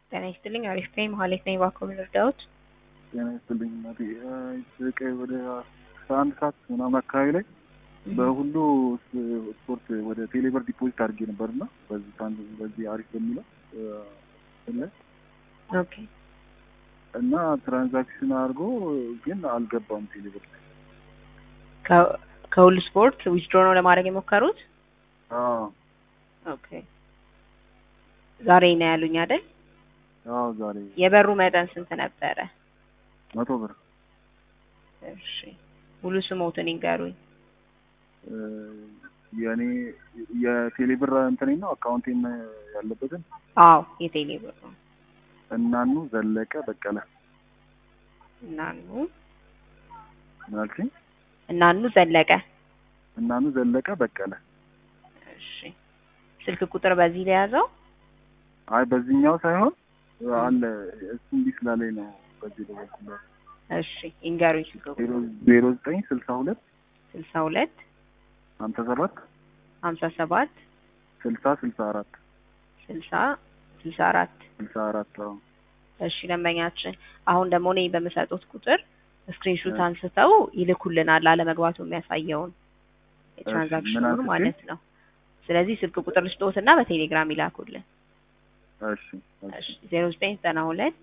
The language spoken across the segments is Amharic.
ጤና ይስጥልኝ። አሪፍ ነኝ። መሀሌት ነኝ። እባክዎ ምን ልርዳዎት? ጤና ይስጥልኝ እናቴ። ቀይ ወደ አስራ አንድ ሰዓት ምናምን አካባቢ ላይ በሁሉ ስፖርት ወደ ቴሌብር ዲፖዚት አድርጌ ነበር እና በዚህ ሳንድ በዚህ አሪፍ በሚለው ላይ ኦኬ እና ትራንዛክሽን አድርጎ ግን አልገባም ቴሌብር ላይ። ከ- ከሁሉ ስፖርት ዊዝድሮ ነው ለማድረግ የሞከሩት? አዎ ኦኬ ዛሬ ነው ያሉኝ አይደል? አዎ ዛሬ የበሩ መጠን ስንት ነበረ? መቶ ብር እሺ ሙሉ ስሞትን ይንገሩኝ። እ፣ የእኔ የቴሌብር እንትኔ ነው አካውንቴን ያለበትን አዎ የቴሌ ብር ነው። እናኑ ዘለቀ በቀለ እናኑ ምናልሽኝ? እናኑ ዘለቀ። እናኑ ዘለቀ በቀለ። እሺ ስልክ ቁጥር በዚህ ለያዘው? አይ በዚህኛው ሳይሆን አለ እሱ እንዲህ ስላለኝ ነው በዚህ ደወልኩለት። እሺ ይንገሩኝ ስልክ ቁጥር ዜሮ ዜሮ ዘጠኝ ስልሳ ሁለት ስልሳ ሁለት ሀምሳ ሰባት ሀምሳ ሰባት ስልሳ ስልሳ አራት ስልሳ ስልሳ አራት ስልሳ አራት አዎ እሺ ደንበኛችን አሁን ደግሞ እኔ በምሰጡት ቁጥር ስክሪንሹት አንስተው ይልኩልናል አለመግባቱ የሚያሳየውን ምን የትራንዛክሽኑን አንስቼ? ማለት ነው። ስለዚህ ስልክ ቁጥር ልስጥዎትና በቴሌግራም ይላኩልን። እሺ እሺ ዜሮ ዘጠኝ ዘጠና ሁለት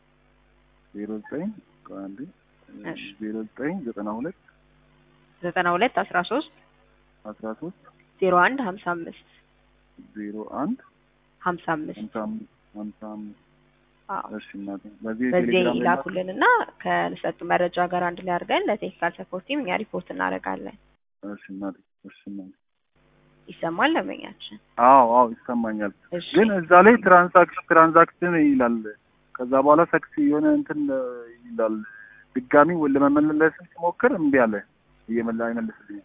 ዜሮ ዘጠኝ ቆይ አንዴ እሺ። ዜሮ ዘጠኝ ዘጠና ሁለት ዘጠና ሁለት አስራ ሶስት አስራ ሶስት ዜሮ አንድ ሀምሳ አምስት ዜሮ አንድ ሀምሳ አምስት ሀምሳ አምስት ሀምሳ አምስት አዎ እሺ እናቴ በዚህ በዚህ ቴሌግራም ላይ ይላኩልንና ከሰጡ መረጃ ጋር አንድ ላይ አድርገን ለቴክኒካል ሰፖርት ቲም እኛ ሪፖርት እናደርጋለን። እሺ እናቴ እሺ እናቴ ይሰማል ደንበኛችን? አዎ አዎ ይሰማኛል እሺ ግን እዛ ላይ ትራንዛክሽን ትራንዛክሽን ይላል ከዛ በኋላ ሰክስ የሆነ እንትን ይላል ድጋሚ ለመመለስ ሲሞክር እምቢ አለ እየመላ አይመልስልኝም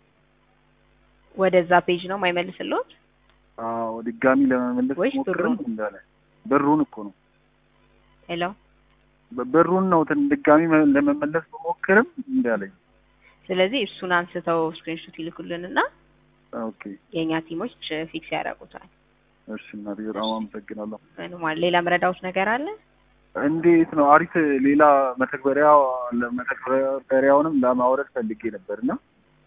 ወደዛ ፔጅ ነው የማይመልስልዎት? አዎ ድጋሚ ለመመለስ ወይስ ሲሞክርም ብሩን? እምቢ አለ ብሩን እኮ ነው ሄሎ በ- ብሩን ነው ትን- ድጋሚ መ- ለመመለስ ብሞክርም እምቢ አለኝ ስለዚህ እሱን አንስተው ስክሪንሾት ይልኩልንና ኦኬ የእኛ ቲሞች ፊክስ ያደርጉታል። እሺ እናቴ በጣም አመሰግናለሁ ምንም አለ ሌላ መረዳዎት ነገር አለ? እንዴት ነው አሪፍ ሌላ መተግበሪያ መተግበሪያውንም ለማውረድ ፈልጌ ነበር እና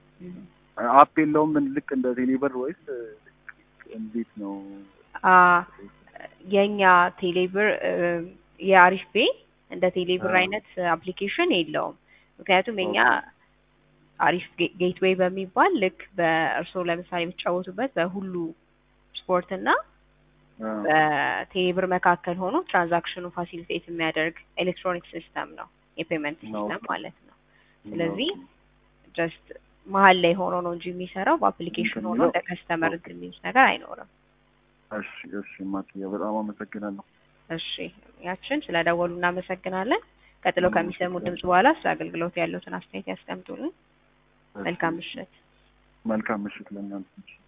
አፕ የለውም ምን ልክ እንደ ቴሌብር ወይስ እንዴት ነው? አ የእኛ ቴሌብር እ፣ የአሪፍ ፔ እንደ ቴሌብር አዎ። አይነት አፕሊኬሽን የለውም። ምክንያቱም የኛ አሪፍ ጌ- ጌትዌይ በሚባል ልክ በእርስዎ ለምሳሌ የሚጫወቱበት በሁሉ ስፖርት እና አ፣ በቴሌብር መካከል ሆኖ ትራንዛክሽኑ ፋሲሊቴት የሚያደርግ ኤሌክትሮኒክ ሲስተም ነው፣ የፔመንት ነው። ሲስተም ማለት ነው። ስለዚህ ጀስት መሀል ላይ ሆኖ ነው እንጂ የሚሰራው በአፕሊኬሽን ሆኖ የሚለው- እንደ ከስተመር እንትን የሚሉት ነገር አይኖርም። እሺ እሺ ማክያ በጣም አመሰግናለሁ። እሺ ያችን ስለደወሉ እናመሰግናለን። ቀጥለው እኔም ከሚሰሙት ድምጽ አመሰግናለሁ። በኋላ ስለ አገልግሎት ያሉትን አስተያየት ያስቀምጡልን። እሺ፣ መልካም ምሽት። መልካም ምሽት ለእናንተ።